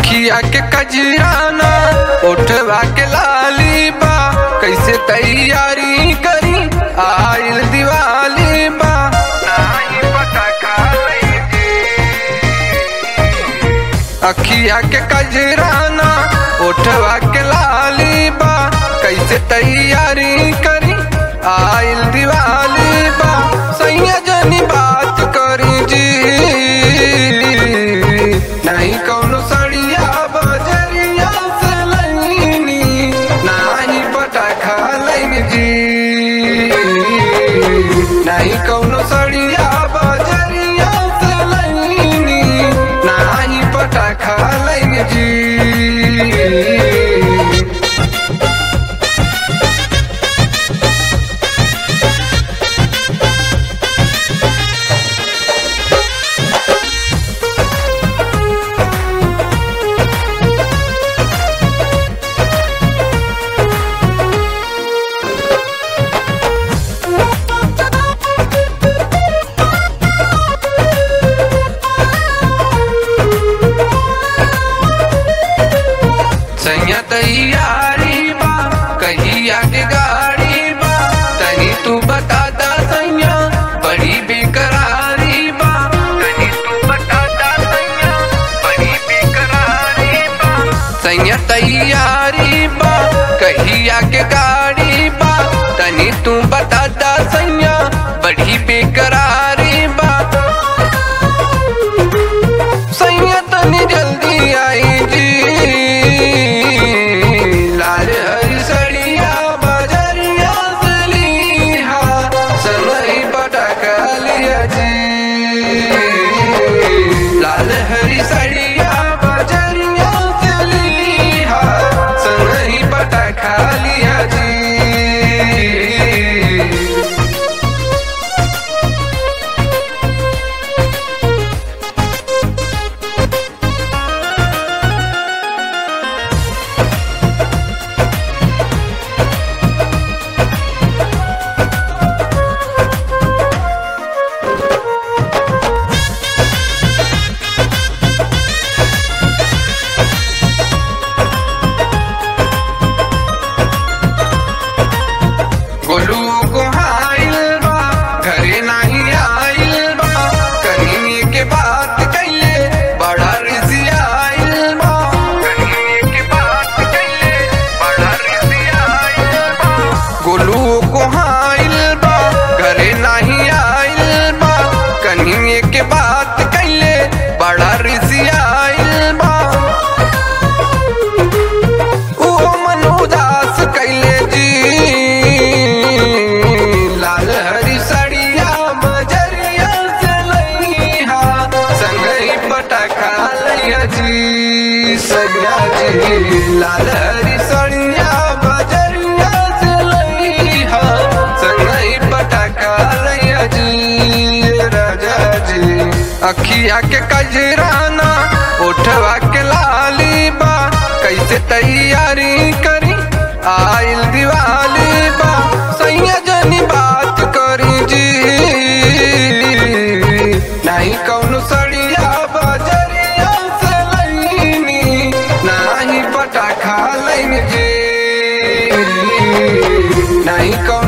अखिया के कजराना उठवा के लाली बा कैसे तैयारी करी आइल दिवाली बा नाही पटाखा लईजी। अखिया के कजराना उठवा के लाली बा कैसे तैयारी करी आइल दिवाली बा सैया जनी बात करी जी नहीं कौनो सड़िया बजरिया से लईनी नाही पटाखा लईन जी नहीं कौनो सड़िया बजरिया से लईनी नाही पटाखा लईन जी सैया तैयारी बा कहिया के गाड़ी बा तनी तू बता दा सैया बड़ी बेकरारी बा तनी तू बता दा सैया बड़ी बेकरारी बा सैया तैयारी बा कहिया के गाड़ी बा तनी तू बता दा सैया बड़ी बेकरारी बा सैया तनी जल्दी आई जी लाल हरी सड़िया बजरिया से लीहा समय पटाखा लिया जी लाल हरी सड़िया बजरिया से लीहा समय पटाखा लिया जी गोलू को हाइल बा घरे नाही आइल बा कहीं के बात कैले बड़ा रिसी आइल बा कहीं के बात कैले बड़ा रिसी आइल बा गोलू को हाइल बा घरे नाही आइल बा कहीं के बात कैले बड़ा रिसी आइल बा ओ मन उदास कैले जी लाल हरी सड़िया बजरिया से लईहा संगई पटाखा लैया जी सैया जी लाल हरी सड़िया बजरिया से लईहा संगई पटाखा लैया जी राजा जी अखिया के कजराना उठवा के लाली बा कैसे तैयारी करी आइल दिवाली बा सैया जनी बात करी जी नहीं कौनो सड़िया बजरिया से लईनी नहीं पटाखा लईन जी नहीं कौनो